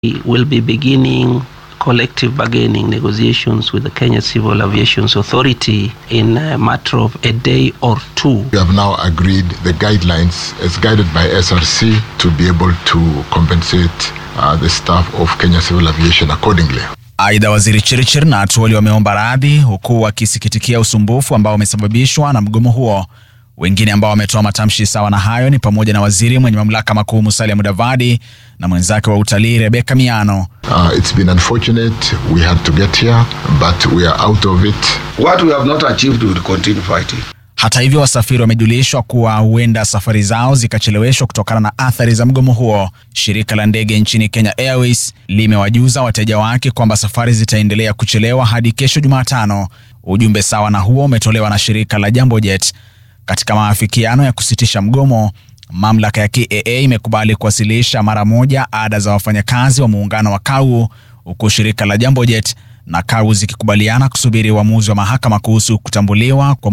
We will be beginning collective bargaining negotiations with the Kenya Civil Aviation Authority in a matter of a day or two. We have now agreed the guidelines as guided by SRC to be able to compensate uh, the staff of Kenya Civil Aviation accordingly. Aidha, waziri Chirchir na Atuoli wameomba radhi huku wakisikitikia usumbufu ambao umesababishwa na mgomo huo. Wengine ambao wametoa matamshi sawa na hayo ni pamoja na waziri mwenye mamlaka makuu Musalia Mudavadi na mwenzake wa utalii Rebecca Miano. Uh, it's been unfortunate we had to get here, but we are out of it. What we have not achieved, we will continue fighting. Hata hivyo, wasafiri wamejulishwa kuwa huenda safari zao zikacheleweshwa kutokana na athari za mgomo huo. Shirika la ndege nchini Kenya Airways limewajuza wateja wake kwamba safari zitaendelea kuchelewa hadi kesho Jumatano. Ujumbe sawa na huo umetolewa na shirika la Jambo Jet. Katika maafikiano ya kusitisha mgomo, mamlaka ya KAA imekubali kuwasilisha mara moja ada za wafanyakazi wa muungano wa KAU, huku shirika la Jambo Jet na KAU zikikubaliana kusubiri uamuzi wa mahakama kuhusu kutambuliwa kwa